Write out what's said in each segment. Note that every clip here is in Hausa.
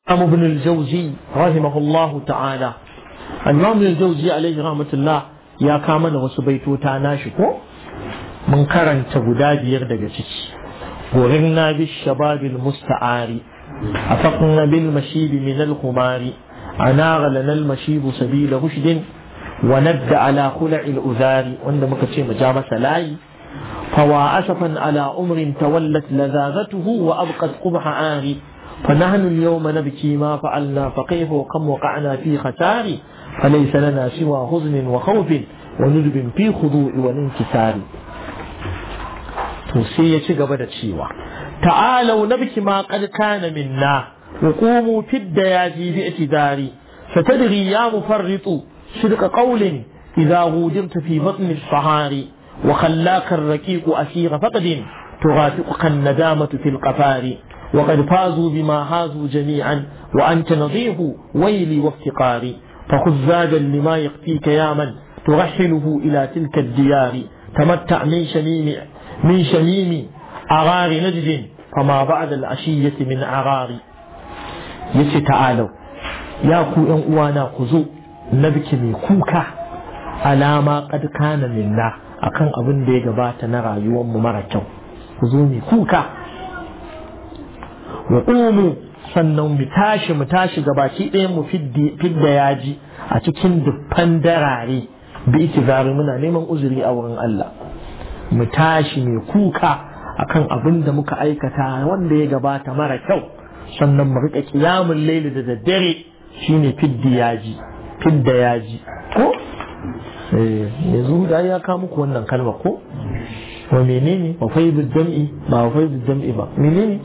الإمام ابن الجوزي رحمه الله تعالى الإمام ابن الجوزي عليه رحمة الله يا كامل وسبيتو تاناشكو من كرن تبداد يردق غرنا بالشباب المستعار أفقنا بالمشيب من الخمار أناغ لنا المشيب سبيل رشد وند على خلع الأذار وعندما كتشي مجامة لاي فوا أسفا على أمر تولت لذاذته وأبقت قبح آري فنحن اليوم نبكي ما فعلنا فكيف وكم وقعنا في خسار فليس لنا سوى حزن وخوف وندب في خضوع والانكسار توسية قبل تشيوى تعالوا نبكي ما قد كان منا وقوموا في الدياجي باعتذار فتدري يا مفرط صدق قول إذا غودرت في بطن الصهار وخلاك الركيق أسير فقد تغافقك الندامة في القفار وقد فازوا بما هازوا جميعا وأنت نظيف ويلي وافتقاري فخذ زادا لما يكفيك يا من ترحله إلى تلك الديار تمتع من شميم من شميم أغار نجد فما بعد العشية من أغار يسي تعالوا يا كو أن أوانا خذوا نبكي من كوكا على ما قد كان منا akan abin da ya gabata na rayuwarmu mara kyau ku zo mai kuka wa ƙumu sannan mu tashi mu tashi gabaki ɗayan mu fidda yaji a cikin dubban darare bi itizari muna neman uzuri a wurin Allah mu tashi mai kuka akan abin da muka aikata wanda ya gabata mara kyau sannan mu riƙa ƙiyamun laili da daddare shine fidda yaji fidda yaji ko yanzu da ya kawo muku wannan kalma ko wa menene wa faidul jam'i ba wa faidul jam'i ba menene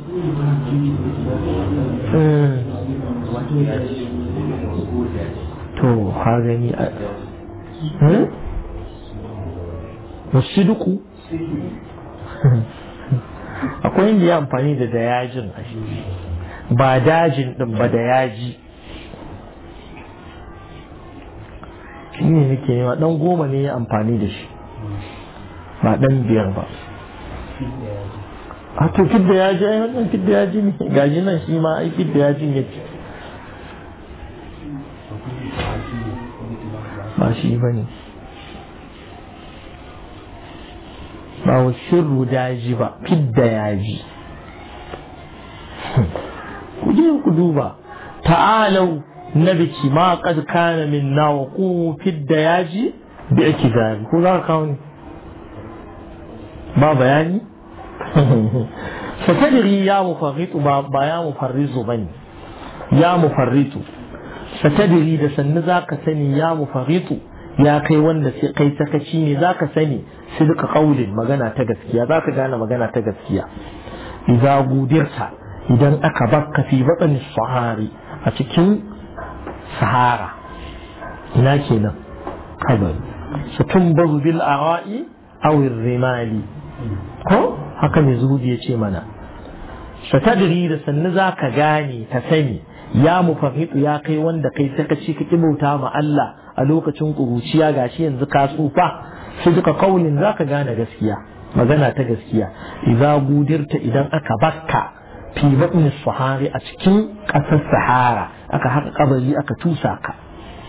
to ha gani a wasiduku akwai inda ya amfani da da yajin ba dajin din ba da yaji shi ne nake nema dan goma ne ya amfani da shi ba dan biyar ba a to fidda ya ji ai wannan fidda ya ji ne gaji nan shi ma ai fidda ya ji ya ce ba shi ba ne ba wa shirru daji ba fidda ya ji ku je ku duba ta'alau nabiki ma qad kana minna wa qumu fidda ya ji bi ikizari ko za ka kawo ne ba bayani satadiri ya mufarritu ba ya mufarrizu bane ya mufarritu satadiri da sannu zaka sani ya mufarritu ya kai wanda sai kai sakaci ne zaka sani sidqa qaulin magana ta gaskiya zaka gane magana ta gaskiya idza gudirta idan aka bakka fi batni sahari a cikin sahara ina kenan kabari satumbaru bil ara'i aw rimali ko haka mai zuhudi ya ce mana satadiri da sannu za ka gane ka sani ya mufahitu ya kai wanda kai saka ci ka bauta ma Allah a lokacin ƙuruciya gashi yanzu ka tsufa sai duka kaulin za ka gane gaskiya magana ta gaskiya idza gudirta idan aka bakka fi batni sahari a cikin ƙasar sahara aka haka kabari aka tusa ka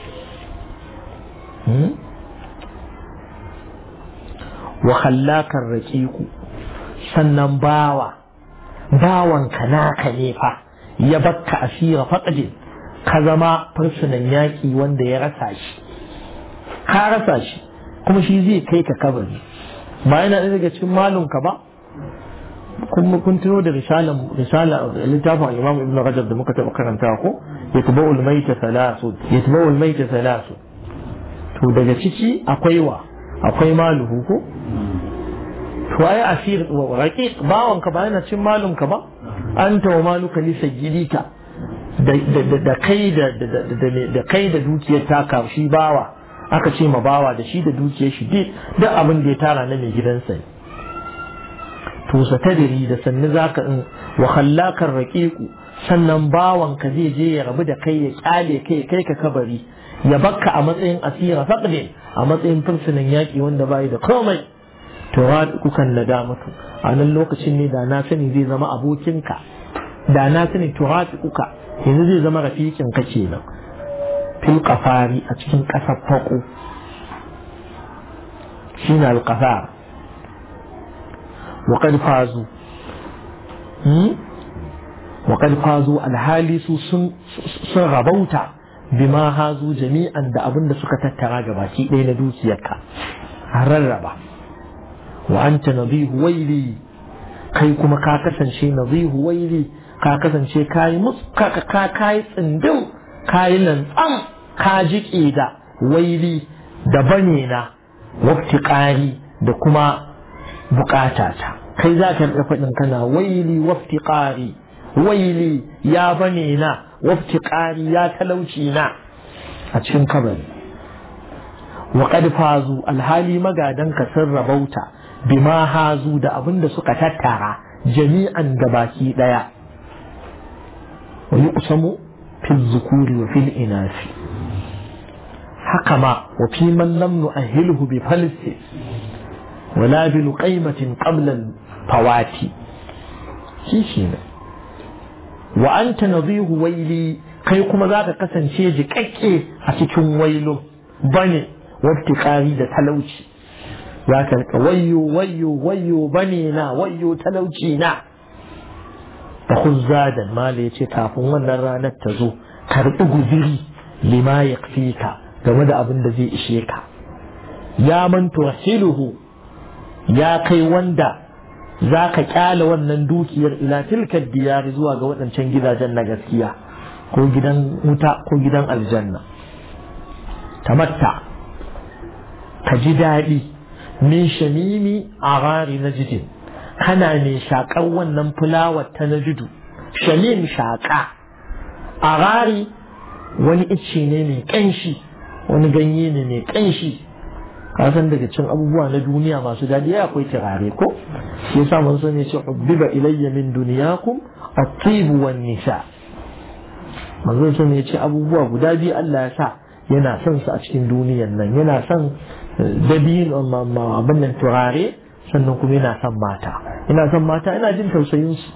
wa khallakar raqiqu sannan bawa bawanka naka ne fa ya bakka asira faqdin ka zama fursunan yaƙi wanda ya rasa shi ka rasa shi kuma shi zai kai ka kabari ba yana ɗaya daga cikin malunka ba kuma kun tuno da risalan risala littafin Imam Ibn Rajab da muka taɓa karanta ko yatba'ul maita thalathun yatba'ul maita thalathun to daga ciki akwai wa akwai maluhu ko to ai asir wa raqiq bawon ka ba yana cin malum ka ba anta wa maluka li sayyidika da da kai da da kai da dukiyar taka shi bawa aka ce ma bawa da shi da dukiyar shi duk abin da ya tara na mai gidansa ne to sa tadiri da sanni zaka in wa khallakar raqiqu sannan bawan ka zai je ya rabu da kai ya kyale kai kai ka kabari ya bakka a matsayin asira faqdin a matsayin fursunan yaƙi wanda bai da komai to kukan nadamatu a nan lokacin ne da na sani zai zama abokinka da na sani to kuka yanzu zai zama rafiqin ka kenan fil qafari a cikin kasar fako shine al qafar wa qad fazu wa qad fazu al halisu sun sun rabauta bima hazu jami'an da abin da suka tattara gabaki ɗaya na dukiyarka a rarraba wa anta nadihu waili kai kuma ka kasance nadihu waili ka kasance kayi mus ka ka kayi tsindin kayi lantsam ka jiƙe da waili da bane na waftiƙari da kuma buƙatata kai za ka rika faɗin kana waili waftiƙari waili ya bane na waftiƙari ya talauci na a cikin kabari wa qad fazu alhali magadan ka sun rabauta bima hazu da abin da suka tattara jami'an da baki daya wa yuqsamu fil zukuri wa fil inasi haka ma wa fi man lam nu'ahhiluhu bi falsi wala bi luqaymatin qabla al fawati shi shi ne wa anta nadhihu waili kai kuma zaka kasance jiƙaƙƙe a cikin wailo bane waftiƙari da talauci za ka rika wayyo wayyo wayyo bane na wayyo talauci na da huzzadan mala ya ce kafin wannan ranar ta zo karɓi guziri lima ya ka game da abin da zai ishe ka ya man turhiluhu ya kai wanda za ka kyala wannan dukiyar ila tilkar diyari zuwa ga waɗancan gidajen na gaskiya ko gidan wuta ko gidan aljanna tamatta ka ji daɗi min shamimi a rari na jidin kana mai shaƙar wannan fulawar ta na jidu shamim shaƙa a rari wani icce ne mai ƙanshi wani ganye ne mai ƙanshi kasan daga cin abubuwa na duniya masu daɗi ya akwai turare ko shi yasa mun sani ce hubbiba ilayya min duniyakum at-tib wan nisa manzo sun ya ce abubuwa guda biyu Allah ya sa yana son su a cikin duniyan nan yana son dabin abin nan turare sannan kuma yana son mata ina son mata ina jin tausayin su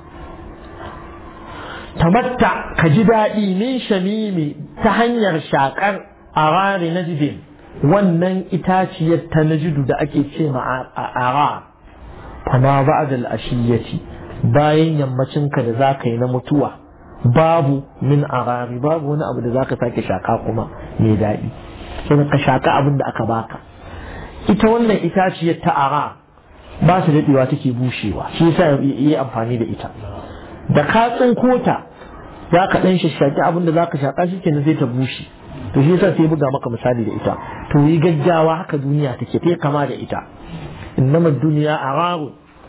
tamatta ka ji daɗi min shamimi ta hanyar shakar arari na jidin wannan itaciyar ta najidu da ake ce ma ara fama ba'da al-ashiyati bayan yammacinka da zaka yi na mutuwa babu min arari babu wani abu da zaka sake shaka kuma mai daɗi sai ka shaka abin da aka baka ita wannan itaciyar ta ara ba su daɗewa take bushewa shi yasa yi amfani da ita da ka tsinko ta za ka ɗan shashaki abin da za ka shaƙa shi kenan sai ta bushe to shi yasa sai buga maka misali da ita to yi gaggawa haka duniya take ta kama da ita innama duniya araru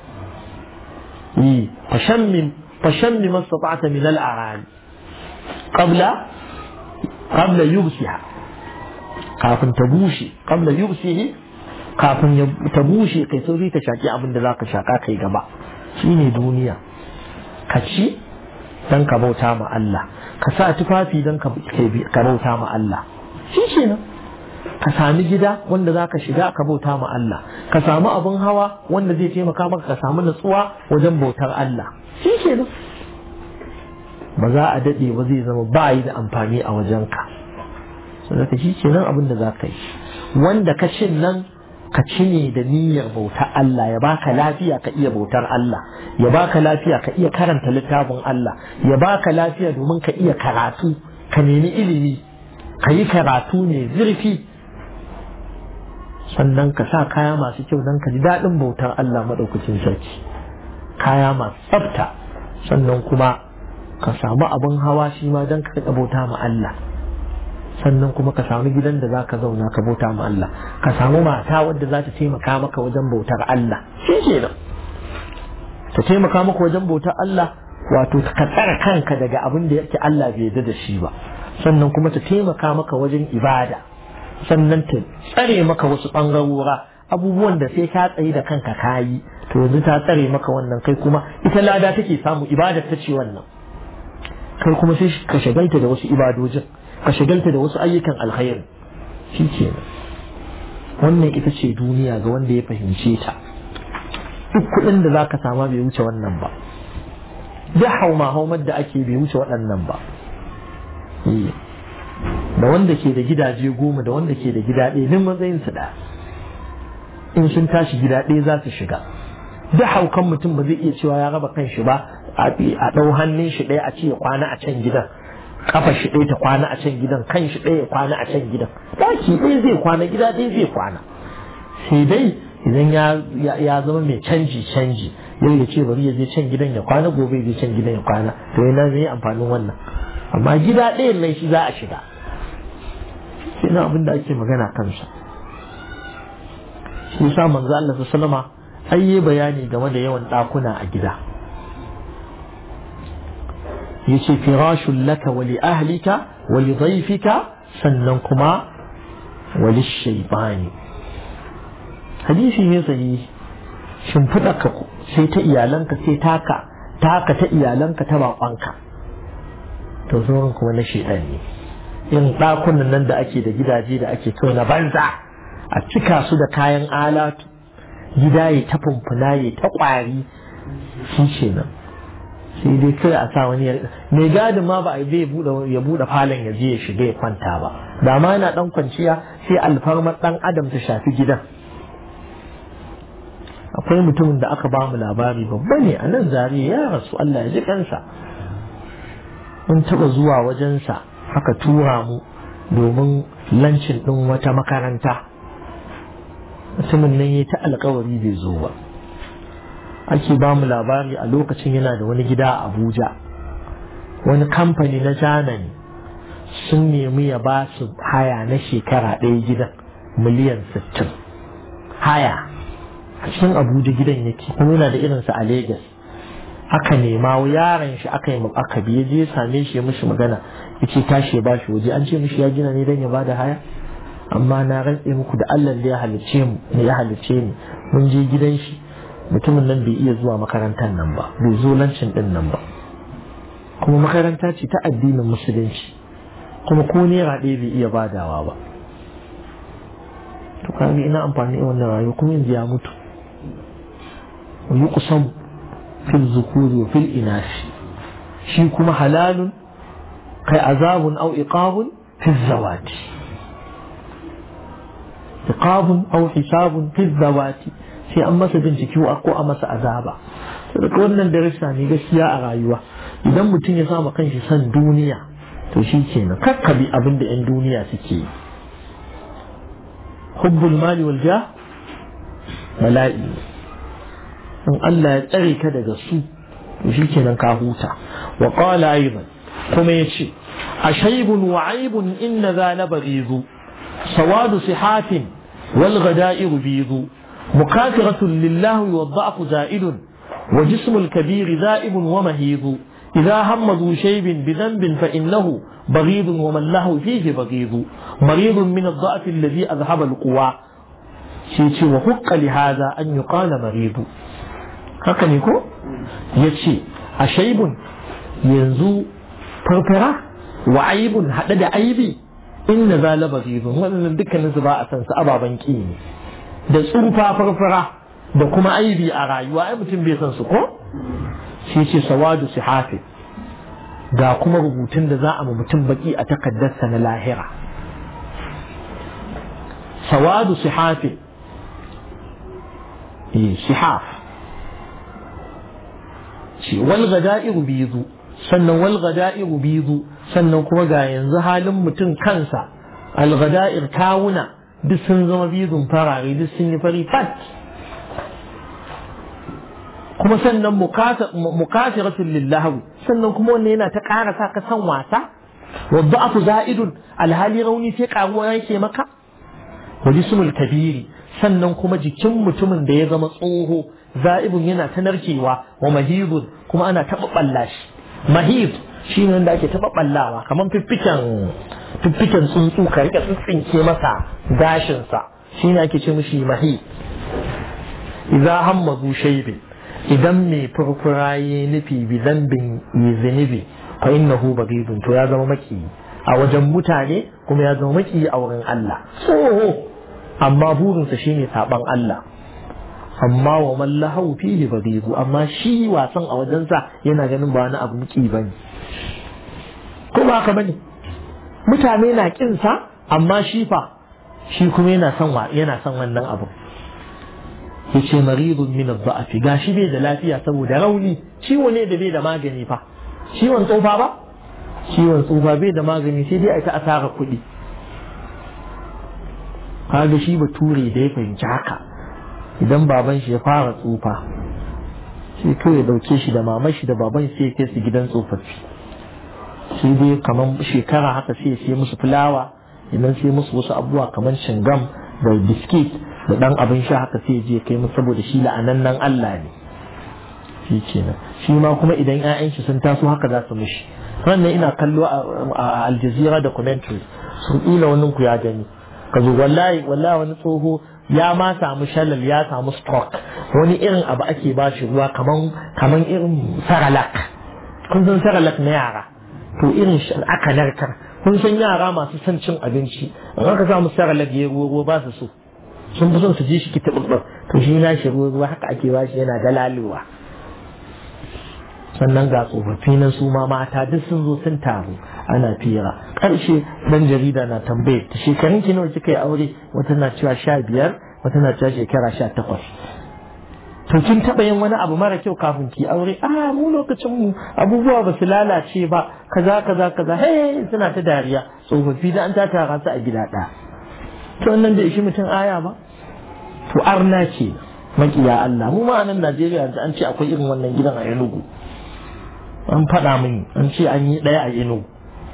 yi fashammin fashammi mastata'ta min al-arani qabla qabla yubsiha kafin ta bushe qabla yubsihi kafin ta bushe kai sauri ta shaki abin da zaka shaka kai gaba shine duniya ka ci dan ka bauta ma Allah ka sa tufafi dan ka bauta ma Allah shi kenan ka sami gida wanda za ka shiga ka bauta ma Allah ka samu abin hawa wanda zai taimaka maka ka samu natsuwa wajen bautar Allah shi kenan ba za a daɗe ba zai zama ba yi da amfani a wajenka saboda shi kenan abin da za ka yi wanda ka cin nan ka ci ne da niyyar bautar Allah ya baka lafiya ka iya bautar Allah ya baka lafiya ka iya karanta littafin Allah ya baka lafiya domin ka iya karatu ka nemi ilimi ka yi karatu ne zurfi sannan ka sa kaya masu kyau don ka ji daɗin bautar Allah maɗaukacin sarki kaya masu tsafta sannan kuma ka samu abin hawa shi ma don ka bauta ma Allah sannan kuma ka samu gidan da za ka zauna ka bauta ma Allah ka samu mata wadda za ta taimaka maka wajen bautar Allah shi ke nan ta taimaka maka wajen bautar Allah wato ka tsara kanka daga abin da yake Allah bai yarda da shi ba sannan kuma ta taimaka maka wajen ibada sannan ta tsare maka wasu ɓangarora abubuwan da sai ka tsaye da kanka kayi to yanzu ta tsare maka wannan kai kuma ita lada take samu ibada ta ce wannan kai kuma sai ka shagalta da wasu ibadojin ka shagalta da wasu ayyukan alkhairi shi ke wannan ita ce duniya ga wanda ya fahimce ta duk kuɗin da za ka sama bai wuce wannan ba duk hauma haumar da ake bai wuce waɗannan ba da wanda ke da gidaje goma da wanda ke da gida ɗaya duk matsayin su ɗaya in sun tashi gida ɗaya za su shiga duk haukan mutum ba zai iya cewa ya raba kan shi ba a ɗau hannun shi ɗaya a ce ya kwana a can gidan kafa shi ɗaya ta kwana a can gidan kan shi ɗaya ya kwana a can gidan ɗaki ɗaya zai kwana gida ɗaya zai kwana sai dai idan ya zama mai canji canji yau ya ce bari ya je can gidan ya kwana gobe ya je can gidan ya kwana to yana zai yi amfanin wannan amma gida ɗayan nan shi za a shiga shi na abin da ake magana kansa shi yasa manzo Allah sallama ai yi bayani game da yawan ɗakuna a gida yace firashun laka wa li ahlika wa li dhayfika sannan kuma wa li shaytani hadisi ne sahihi shimfiɗa ka sai ta iyalanka sai taka taka ta iyalanka ta baƙonka to sauran kuma na shaidan ne yin ɗakunan nan da ake da gidaje da ake kawai na banza a cika su da kayan alatu gida ya ta fumfuna ya ta ƙwari shi ce nan sai dai kai a sa wani mai gadin ma ba a zai ya buɗe falon ya je ya shiga ya kwanta ba da ma yana ɗan kwanciya sai alfarmar ɗan adam ta shafi gidan akwai mutumin da aka ba mu labari babba ne a nan zariya ya rasu Allah ya ji kansa mun taɓa zuwa wajensa aka tura mu domin lancin ɗin wata makaranta mutumin nan ya ta alkawari bai zo ba ake ba mu labari a lokacin yana da wani gida a abuja wani kamfani na janani sun nemi ya ba su haya na shekara ɗaya gidan miliyan 60 haya a cikin abuja gidan yake kuma yana da irinsa a Legas. aka nema yaron shi aka yi aka biye je same shi mishi magana yace tashi ya bashi waje an ce mishi ya gina ne dan ya bada haya amma na rantse muku da Allah da ya halicce mu ne ya halicce ni mun je gidan shi mutumin nan bai iya zuwa makarantar nan ba bai zo lancin din nan ba kuma makaranta ce ta addinin musulunci kuma ko naira ɗaya bai iya badawa ba to kaga ina amfani da wannan rayuwa kuma yanzu ya mutu yuqsam fil zukuri wa fil inashi shi kuma halalun kai azabun au iqabun fil zawati iqabun au hisabun fil zawati sai an masa bincike ko a masa azaba saboda wannan darasa ne gaskiya a rayuwa idan mutum ya sama kanshi san duniya to shi kenan kakkabi abin da 'yan duniya suke yi hubbul mali wal jah bala'i in Allah ya tsare ka daga su to shi kenan ka huta wa qala aidan kuma yace ashaybun wa aibun inna za la baghizu sawadu sihatin wal ghada'iru bizu مكافرة لله والضعف زائد وجسم الكبير ذائب ومهيض إذا هم ذو شيب بذنب فإنه بغيض ومن له فيه بغيض مريض من الضعف الذي أذهب القوى شيء وحق لهذا أن يقال مريض haka ne ko ya ce a shaibun yanzu farfara wa aibun haɗe da aibi inna za la bazizun wannan dukkanin su ba a san su ababen ki ne da tsufa farfara da kuma aibi a rayuwa ai mutum bai san su ko shi ce sawadu sihafi ga kuma rubutun da za a ma mutum baki a takaddarsa na lahira sawadu sihafi eh sihaf ce wal gada'iru bizu sannan wal gada'iru bizu sannan kuma ga yanzu halin mutum kansa al gada'ir kawuna duk sun zama bizun farare duk sun yi fari fat kuma sannan mukasiratun lillahi sannan kuma wannan yana ta ƙara sa ka san wasa wadda aku za'idun alhali rauni sai ƙaruwa yake maka wa jismul kabiri sannan kuma jikin mutumin da ya zama tsoho za'ibun yana ta narkewa wa mahidun kuma ana taɓa ɓalla shi mahid shi ne wanda ake taɓa ɓallawa kamar fiffiken fiffiken tsuntsu ka rika tsintsinke masa gashinsa shi ne ake ce mishi mahid idza hamma zu shaybin idan mai furfura ya nufi bi zambin yi zunubi fa innahu bagidun to ya zama maki a wajen mutane kuma ya zama maki a wurin Allah tsoho amma burinsa shine saban Allah amma wa man lahu fihi bagidu amma shi wasan a wajensa yana ganin ba wani abu miki bane ko ba haka bane mutane na kinsa amma shi fa shi kuma yana son wa yana son wannan abu yace maridun min ad-da'f gashi bai da lafiya saboda rauni ciwo ne da bai da magani fa ciwon tsufa ba ciwon tsufa bai da magani sai dai a ta asara kuɗi kaga shi bature da ya fahimci haka idan baban shi ya fara tsufa sai kawai ya dauke shi da maman shi da baban shi ya kai su gidan tsofaffi sai dai kamar shekara haka sai ya sai musu fulawa idan sai musu wasu abubuwa kamar cingam da biskit da dan abin sha haka sai je kai musu saboda shi la'anannan Allah ne shi kenan shi ma kuma idan 'ya'yan shi sun taso haka za su mishi wannan ina kallo a Aljazeera documentary sun ila wannan ku ya gani ka zo wallahi wallahi wani tsoho ya ma samu shalal ya samu stroke wani irin abu ake ba shi ruwa kaman kaman irin saralak kun san saralak na yara to irin shi aka narkar kun san yara masu son cin abinci in aka samu saralak ya ruwa ruwa ba su so sun fi son su ji shi ki taɓa to shi na shi ruwa ruwa haka ake ba shi yana dalalewa sannan ga tsofaffi nan su ma mata duk sun zo sun taru ana fira ƙarshe dan jarida na tambaye ta shekarun ki nawa kika yi aure wata na cewa sha biyar wata na cewa shekara sha takwas to kin taɓa yin wani abu mara kyau kafin ki aure a mu lokacin mu abubuwa ba su lalace ba kaza kaza kaza hey suna ta dariya tsofaffi da an ta tara su a gida ɗaya to wannan da ishi mutum aya ba to arna ce makiya Allah mu ma a nan Najeriya an ce akwai irin wannan gidan a Enugu an faɗa mini an ce an yi ɗaya a ino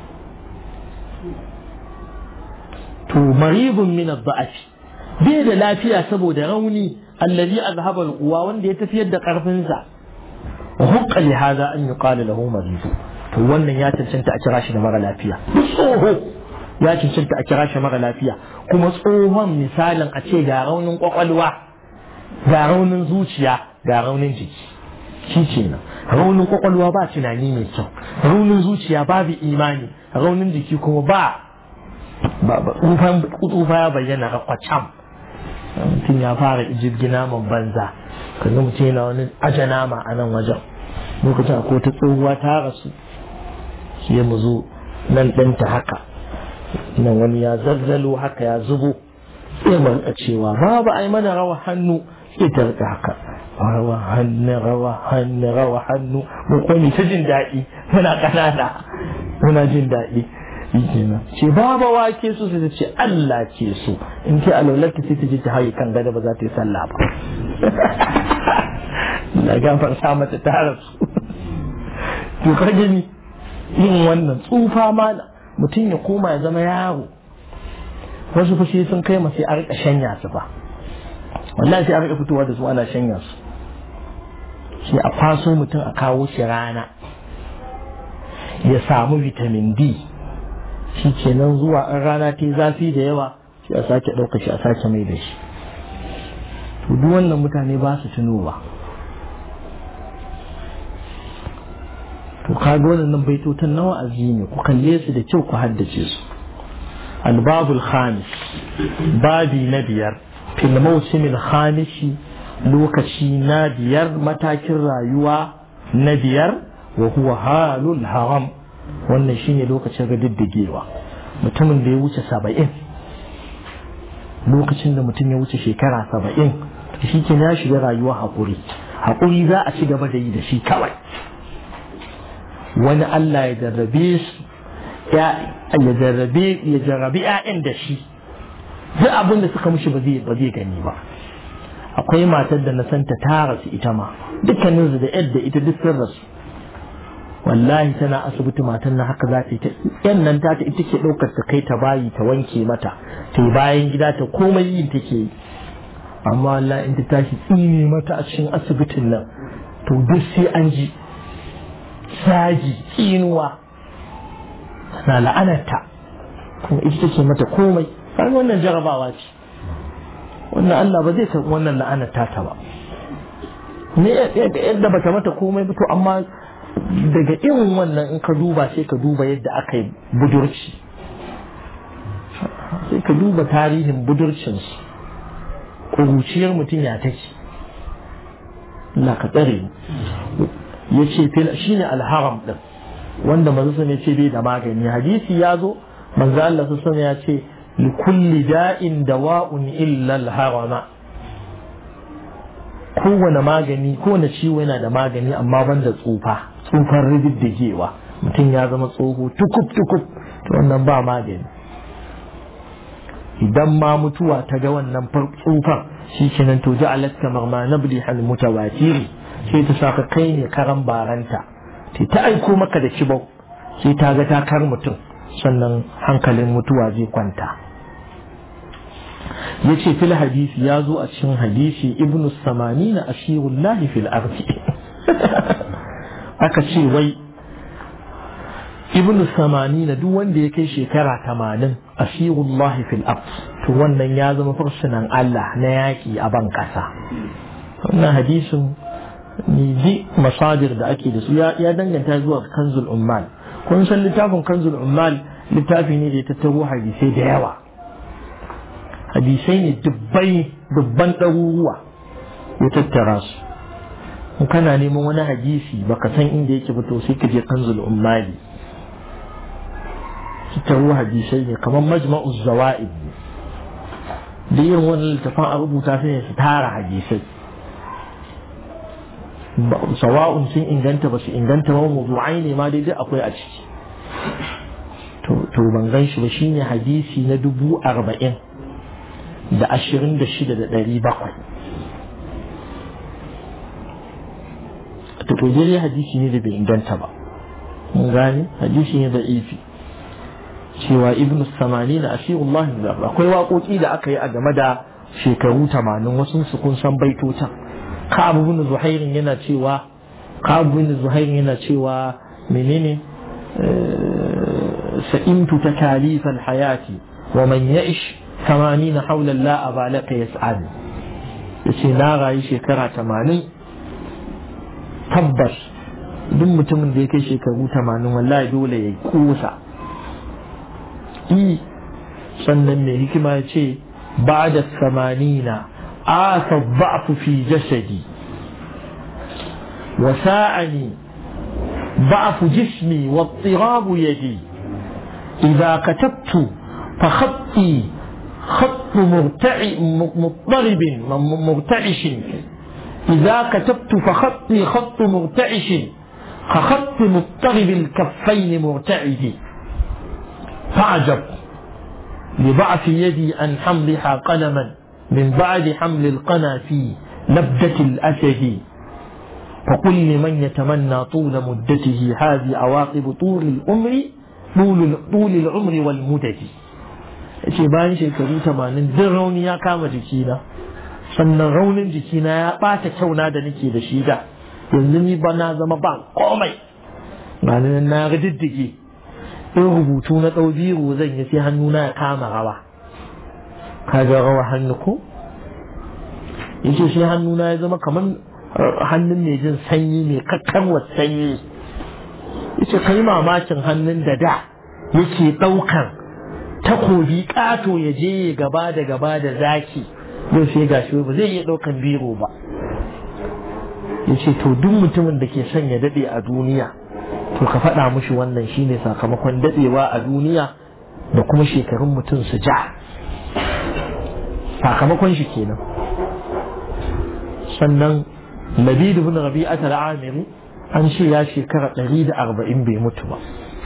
to maribun min ad-da'af bai da lafiya saboda rauni allazi azhaba al-quwa wanda ya tafiyar da karfin sa wa hukka li hada an yuqala lahu marid to wannan ya cancanta a kira shi da mara lafiya tsoho ya cancanta a kira shi mara lafiya kuma tsohon misalin a ce ga raunin kwakwalwa ga raunin zuciya ga raunin jiki shi kenan raunin kwakwalwa ba tunani mai kyau raunin zuciya babu imani raunin jiki kuma ba tsufa ya bayyana rakwacam mutum ya fara jirgina man banza kaga mutum yana wani aja nama a nan wajen lokacin akwai ta tsohuwa ta rasu sai mu zo nan ɗinta haka nan wani ya zazzalo haka ya zubo sai mu rika cewa babu ai mana rawa hannu sai ta rika haka rawa hannu rawa hannu rawa hannu mu kuma ta jin daɗi muna ƙanana muna jin daɗi kenan ce baba wake su sai ta ce Allah ke so in ce alaularta sai ta ji ta haye kan gada ba za ta yi sallah ba na gafar sa mata ta rasu to ka gani yin wannan tsufa ma mutum ya koma ya zama yaro wasu fushi sun kai sai a rika shanya su ba wallahi sai a rika fitowa da su ana shanya su sai a kwaso mutum a kawo shi rana ya samu vitamin D shi kenan zuwa an rana ta zafi da yawa sai a sake ɗauka shi a sake mai da shi to duk wannan mutane ba su tunowa to kaga wannan baitotan nawa azi ne ku kalle su da kyau ku haddace su albabul khamis babi na biyar fil mawsimil khamisi lokaci na biyar matakin rayuwa na biyar wa huwa halul haram wannan shine lokacin radiddigewa mutumin da ya wuce saba'in lokacin da mutum ya wuce shekara saba'in shi ke ya shiga rayuwa haƙuri haƙuri za a ci gaba da yi da shi kawai wani Allah ya jarrabe su ya jarrabe ya jarrabe ƴaƴan da shi duk abin da suka mushi ba zai ba zai gani ba akwai matar da na santa ta rasu ita ma dukkanin su da yadda ita duk sun rasu wallahi tana asibiti matan na haka za ta yi ta yan nan ta ita ke ɗaukar ta kai ta bayi ta wanke mata ta yi bayan gida ta komai yin take yi amma wallahi in ta tashi tsine mata a cikin asibitin nan to duk sai an ji saji tsinuwa na la'anarta kuma ita take mata komai kan wannan jarabawa ce wannan Allah ba zai ta wannan la'anarta ta ba ne yadda bata mata komai ba to amma daga irin wannan in ka duba sai ka duba yadda aka yi budurci sai ka duba tarihin budurcinsu ƙuruciyar mutum ya take Allah ka tsare ya ce shi ne alharam ɗin wanda mazu ne ce bai da magani hadisi ya zo manzo Allah sun ya ce li kulli da'in dawa'un illa al-harama kowane magani kowane ciwo yana da magani amma banda tsufa tsufan rididdigewa mutum ya zama tsoho tukub tukub to wannan ba magani idan ma mutuwa ta ga wannan tsufan shi kenan to ji alatta marma nabli hal mutawatiri sai ta saka kai ne karan baranta sai ta aiko maka da kibau sai ta ga ta kar mutum sannan hankalin mutuwa zai kwanta ya ce fil hadisi ya zo a cikin hadisi ibnu samani na ashirullahi fil ardi aka ce wai ibnu samani na duk wanda ya kai shekara tamanin ashirullahi fil ardi to wannan ya zama fursunan Allah na yaƙi a ban ƙasa wannan hadisin ni ji masadir da ake da su ya danganta zuwa kanzul ummal kun san littafin kanzul ummal littafi ne da ya tattaro hadisai da yawa hadisai ne dubbai dubban ɗaruruwa ya tattara su in kana neman wani hadisi baka san inda yake ba to sai ka je kanzul ummali tattaro hadisai ne kamar majma'uz zawa'id da irin wani littafin a rubuta su ne su tara hadisai sawa'un sun inganta ba su inganta ba mawdu'ai ne ma daidai akwai a ciki to ban gan shi ba shine hadisi na dubu arba'in da ashirin da shida da ɗari bakwai to to dai hadisi ne da bai inganta ba mun gane hadisi ne da ifi cewa ibnu samani na ashirullah akwai waƙoƙi da aka yi a game da shekaru tamanin wasu su kun san baitotan ka'ab ibn zuhairin yana cewa ka'ab ibn zuhairin yana cewa menene sa'imtu takalif hayati wa man ya'ish 80 hawla la abalaka yas'al yace na rayu shekara 80 tabbas duk mutumin da ya kai shekaru 80 wallahi dole ya kusa i sannan mai hikima ya ce ba da samanina آثى الضعف في جسدي وساعني ضعف جسمي واضطراب يدي إذا كتبت فخطي خط مرتع مضطرب مرتعش إذا كتبت فخطي خط مرتعش كخط مضطرب الكفين مرتعد فعجب لضعف يدي أن حملها قلما من بعد حمل القنا في لبدة الأسد فقل لمن يتمنى طول مدته هذه عواقب طول العمر طول طول العمر والمدد ce bayan shekaru tamanin duk rauni ya kama jikina sannan raunin jikina ya ɓata kyauna da nake da shi da yanzu ni ba na zama ba komai na na riddige in rubutu na ɗau biro zan yi sai hannuna ya kama rawa kaga rawa hannu ko yace sai hannuna ya zama kamar hannun mai jin sanyi mai kakkarwa sanyi yace kai mamakin hannun da da yake ɗaukan takobi ƙato ya je ya gaba da gaba da zaki yau sai gashi ba zai iya ɗaukan biro ba yace to duk mutumin da ke son ya daɗe a duniya to ka faɗa mushi wannan shine sakamakon daɗewa a duniya da kuma shekarun mutum su ja sakamakon shi kenan sannan labid ibn rabi'at al-amiri an ce ya shekara 140 bai mutu ba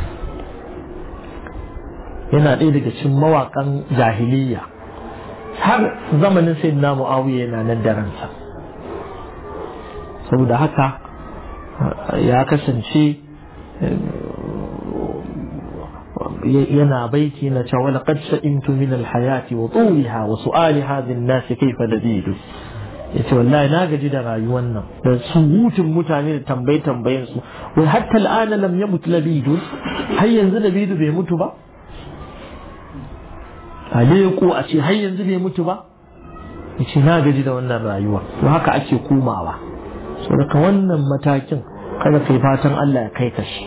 yana ɗaya daga cikin mawaƙan jahiliya har zamanin sayyidina muawiya yana nan da ransa saboda haka ya kasance yana baiti na cewa laqad sa'imtu min al-hayati wa tuliha wa su'ali hadhihi an-nas kayfa ladidu yace wallahi na gaji da rayuwar nan da surutun mutane da tambaye tambayen su wai hatta al'ana lam yamut labidu har yanzu labidu bai mutu ba aleko a ce har yanzu bai mutu ba yace na gaji da wannan rayuwa to haka ake komawa saboda wannan matakin kada kai fatan Allah ya kai ka shi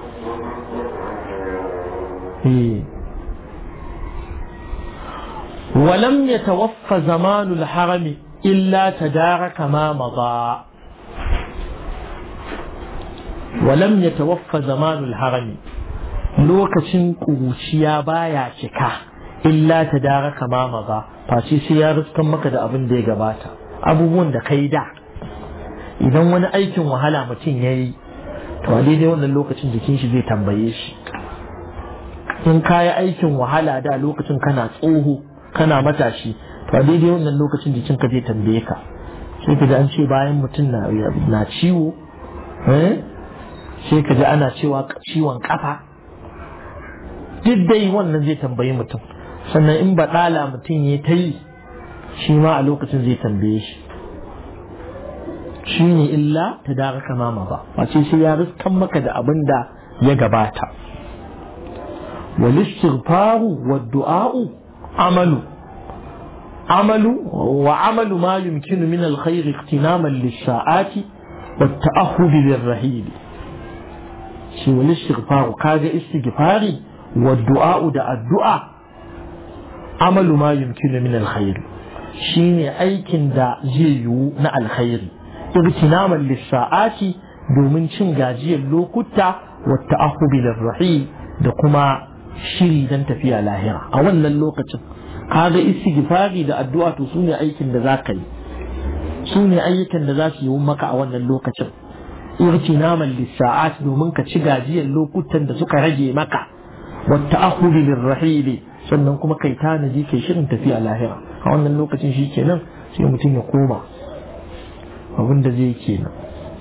ولم يتوفى زمان الحرم إلا تدارك ما مضى ولم يتوفى زمان الحرم lokacin ƙuruciya baya cika illa ta dara kama maza face sai ya riskan maka da abin da ya gabata abubuwan da kai da idan wani aikin wahala mutum ya yi to a daidai wannan lokacin jikin shi zai tambaye shi in ka yi aikin wahala da lokacin kana tsoho kana matashi to a daidai wannan lokacin jikin ka zai tambaye ka sai ka ji an ce bayan mutum na ciwo sai ka ji ana cewa ciwon kafa duk dai wannan zai tambayi mutum sannan in baɗala mutum ya ta yi shi ma a lokacin zai tambaye shi shi ne illa ta dara kama ba wace sai ya riskan maka da abin da ya gabata wal istighfaru wad du'a'u amalu amalu wa amalu ma yumkinu min al khair iqtinaman lis sa'ati wat ta'ahhud lir rahil shi wal istighfaru kaga istighfari wad du'a'u da addu'a amalu ma yumkinu min al khair shine aikin da zai yiwu na alkhairi irtinaman lissa'ati domin cin gajiyar lokuta wata ahubi rahi da kuma shiri don tafiya lahira a wannan lokacin kaga istighfari da addu'a to sune aikin da za ka yi sune ayyukan da za su yi maka a wannan lokacin irtinaman lissa'at domin ka ci gajiyar lokutan da suka rage maka wata ahubi rahili sannan kuma kai tanadi kai shirin tafiya lahira a wannan lokacin shi kenan sai mutum ya koma abin da zai kenan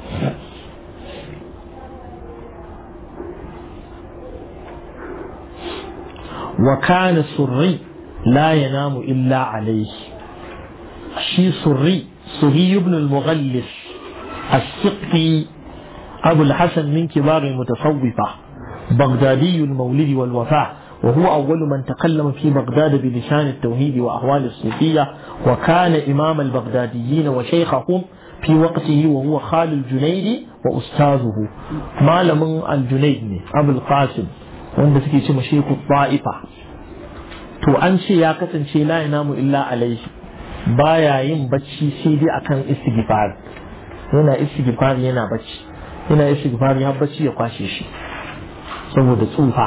wa kana surri la yanamu illa alayhi shi surri surri ibn al-mughallis as-siqi abu al-hasan min kibar al-mutasawwifa بغدادي المولد والوفاة وهو أول من تكلم في بغداد بلسان التوحيد وأحوال الصوفية وكان إمام البغداديين وشيخهم في وقته وهو خال الجنيد وأستاذه معلم الجنيد أبو القاسم wanda suke ce masheku ta'ifa to an ce ya kasance la namu illa alaihi baya yin bacci sai dai akan istighfar yana istighfar yana bacci yana istighfar ya bacci ya kwashe shi saboda tsufa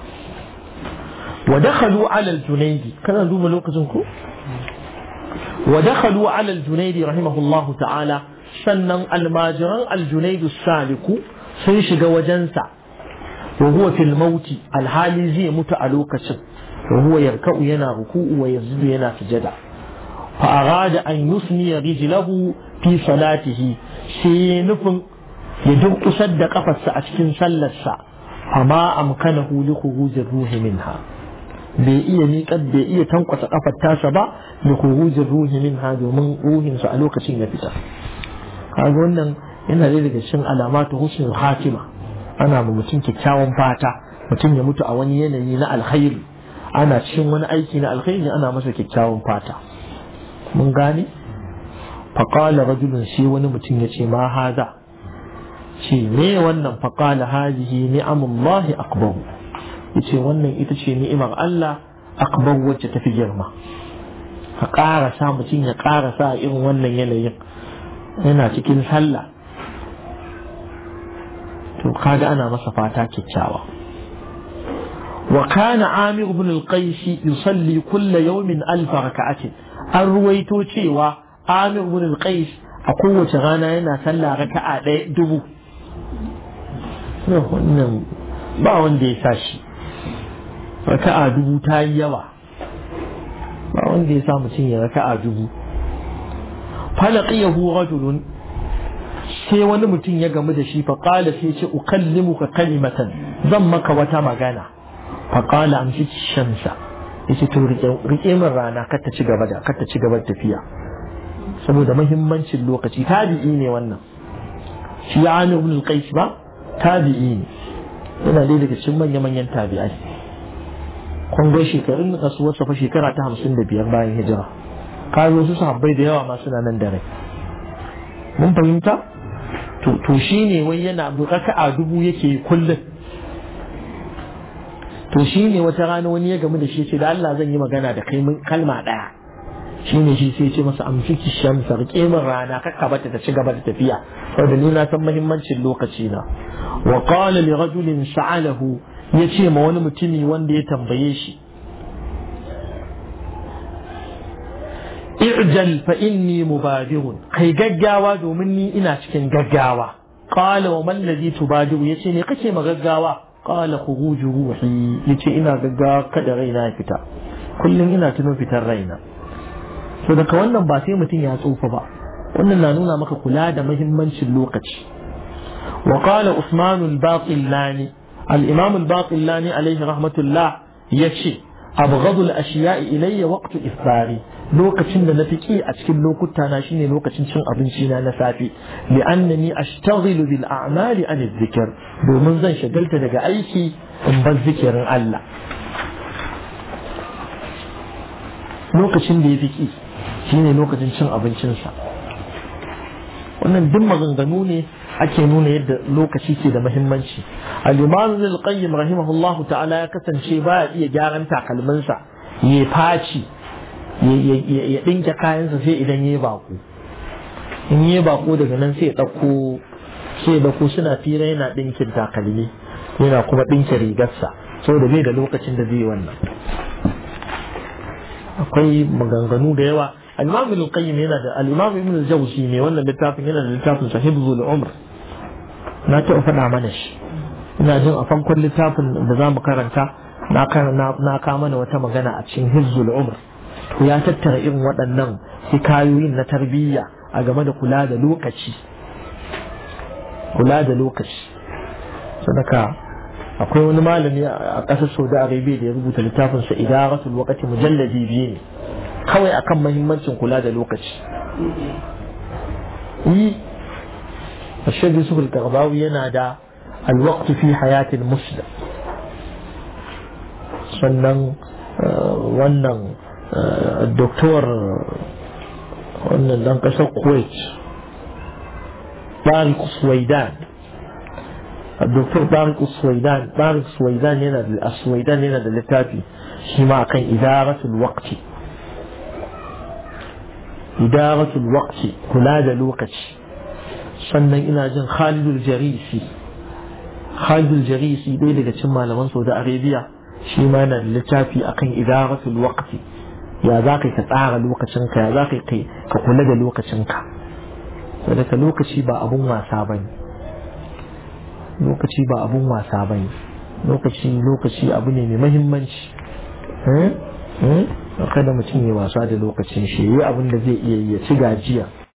wa dakhalu ala al-junaidi kana duba lokacin ku wa dakhalu ala al-junaidi rahimahullahu ta'ala sannan almajiran al-junaidu saliku sun shiga wajensa wa huwa fil mauti alhali zai mutu a lokacin wa huwa yarka'u yana ruku'u wa yazdu yana sujada fa arada an yusni rijlahu fi salatihi sai nufin ya durkusar da kafarsa a cikin sallarsa amma amkanahu li khurujir ruhi minha bai iya miƙar bai iya tankwasa kafar tasa ba li khurujir ruhi minha domin ruhinsa a lokacin ya fita kaga wannan yana da daga cikin alamatu husnul khatima ana ma mutum kyakkyawan fata mutum ya mutu a wani yanayi na alkhairi ana cikin wani aiki na alkhairi ana masa kyakkyawan fata mun gane faqala rajulun shi wani mutum ya ce ma haza ce me wannan faqala hadhihi ni'amullahi akbar yace wannan ita ce ni'imar Allah akbar wacce tafi girma ka ƙara sa mutum ya ƙara sa irin wannan yanayin yana cikin sallah to kaga ana masa fata kyakkyawa wa kana amir ibn al-qais yusalli kulla yawmin alf raka'atin an ruwaito cewa amir ibn al-qais a kowace rana yana sallah raka'a ɗaya dubu wannan ba wanda ya sa shi raka'a dubu ta yi yawa ba wanda ya sa mutum ya raka'a dubu falaqiyahu rajulun sai wani mutum ya gamu da shi faƙala sai ce ukallimuka kalimatan zan maka wata magana faƙala amshi shamsa yace to rike min rana kar ta ci gaba da kar ta ci gaba da tafiya saboda muhimmancin lokaci tabi'i ne wannan shi ya ani ibn al-qais ba tabi'i ne yana dai daga cikin manya manyan tabi'ai kun ga shekarun rasuwarsa fa shekara ta hamsin da biyar bayan hijira kayo su sahabbai da yawa ma suna nan da rai mun fahimta to shi ne wai yana raka'a dubu yake kullum to shi ne wata rana wani ya gamu da shi ce da Allah zan yi magana da kai kalma ɗaya shi ne shi sai ce masa amsiki shamsa rike min rana kakka bata ta ci gaba da tafiya saboda ni na san muhimmancin lokaci na wa qala li rajulin sa'alahu ya ce ma wani mutumi wanda ya tambaye shi i'jal fa inni mubadirun kai gaggawa domin ni ina cikin gaggawa qala wa man ladhi tubadiru yace ne kake ma gaggawa qala khuruju ruhi yace ina gaggawa kada raina ya fita kullum ina tuno fitar raina to daga wannan ba sai mutum ya tsufa ba wannan na nuna maka kula da muhimmancin lokaci wa qala usman al-baqillani al-imam al-baqillani alayhi rahmatullah yace abghadu al-ashiya'i ilayya waqtu ifari lokacin da na fi ki a cikin lokuta na shine lokacin cin abinci na na safe li annani ashtaghilu bil a'mali an dhikr domin zan shagalta daga aiki in bar zikirin Allah lokacin da ya fi ki shine lokacin cin abincinsa wannan duk maganganu ne ake nuna yadda lokaci ke da muhimmanci al-imam al-qayyim rahimahullahu ta'ala ya kasance baya iya gyaran takalminsa ya faci ya dinke kayansa sai idan ya bako in ya bako daga nan sai ya dauko sai ya dauko suna fira yana dinkin takalmi yana kuma dinke rigarsa saboda bai da lokacin da zai wannan akwai maganganu da yawa al-imam ibn qayyim yana da al-imam ibn al-jawzi ne wannan littafin yana da littafin sahibul umr na taɓa faɗa mana shi ina jin a farkon littafin da za mu karanta na na ka mana wata magana a cikin hizzul umr to ya tattara irin waɗannan hikayoyin na tarbiyya a game da kula da lokaci kula da lokaci sadaka akwai wani malami a ƙasar saudi arabia da ya rubuta littafinsa idaratul waqti mujalladi biyu ne kawai akan mahimmancin kula da lokaci yi الشيخ يوسف القرضاوي ينادى الوقت في حياة المسلم sannan wannan doktor wannan dan kasar kuwait barik suwaidan doktor barik suwaidan barik suwaidan yana da suwaidan yana da littafi shi ma akan idaratul waqti idaratul waqti kula da lokaci sannan ina jin Khalidul Jarisi Khalidul Jarisi ɗaya daga cikin malaman Saudi Arabia shi ma yana da littafi akan idaratul waqti ya za ka tsara lokacinka ya za ka ka kula da lokacinka saboda lokaci ba abun wasa bane lokaci ba abun wasa bane lokaci lokaci abu ne mai muhimmanci kada mutum ya wasa da lokacin shi yi abin da zai iya yi ya ci gajiya